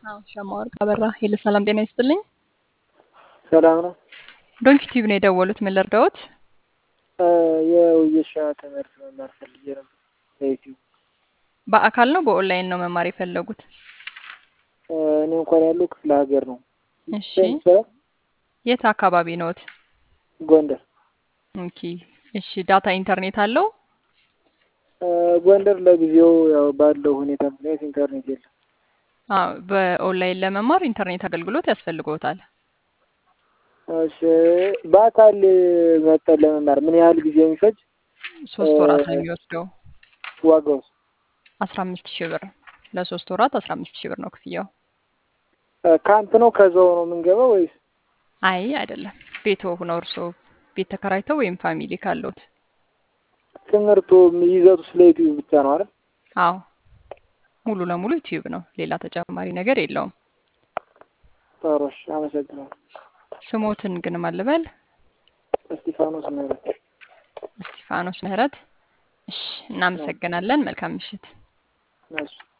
አዎ ሸማወርቅ አበራ ሄሎ ሰላም ጤና ይስጥልኝ። ሰላም ነው። ዶንኪ ቲዩብ ነው የደወሉት። ምን ልርዳዎት? የውየሻ ትምህርት መማር ፈልጌ ነበር በዩቲዩብ። በአካል ነው በኦንላይን ነው መማር የፈለጉት? እኔ እንኳን ያለው ክፍለ ሀገር ነው። እሺ የት አካባቢ ነዎት? ጎንደር። ኦኬ እሺ ዳታ ኢንተርኔት አለው? ጎንደር ለጊዜው ያው ባለው ሁኔታ ምክንያት ኢንተርኔት የለም። አዎ በኦንላይን ለመማር ኢንተርኔት አገልግሎት ያስፈልግዎታል። እሺ በአካል መጠን ለመማር ምን ያህል ጊዜ የሚፈጅ? ሶስት ወራት ነው የሚወስደው። ዋጋውስ? አስራ አምስት ሺህ ብር ለሶስት ወራት አስራ አምስት ሺህ ብር ነው ክፍያው። ካምፕ ነው ከዛው ነው የምንገባው ወይስ? አይ አይደለም፣ ቤቶ ሆነው እርስዎ ቤት ተከራይተው ወይም ፋሚሊ ካለዎት። ትምህርቱ ይዘቱ ስለ ዩቲዩብ ብቻ ነው አይደል? አዎ ሙሉ ለሙሉ ዩቲዩብ ነው፣ ሌላ ተጨማሪ ነገር የለውም። ጥሩ እሺ፣ አመሰግናለሁ። ስሞትን ግን ማልበል እስጢፋኖስ ምህረት። እስጢፋኖስ ምህረት። እሺ እናመሰግናለን። መልካም ምሽት። እሺ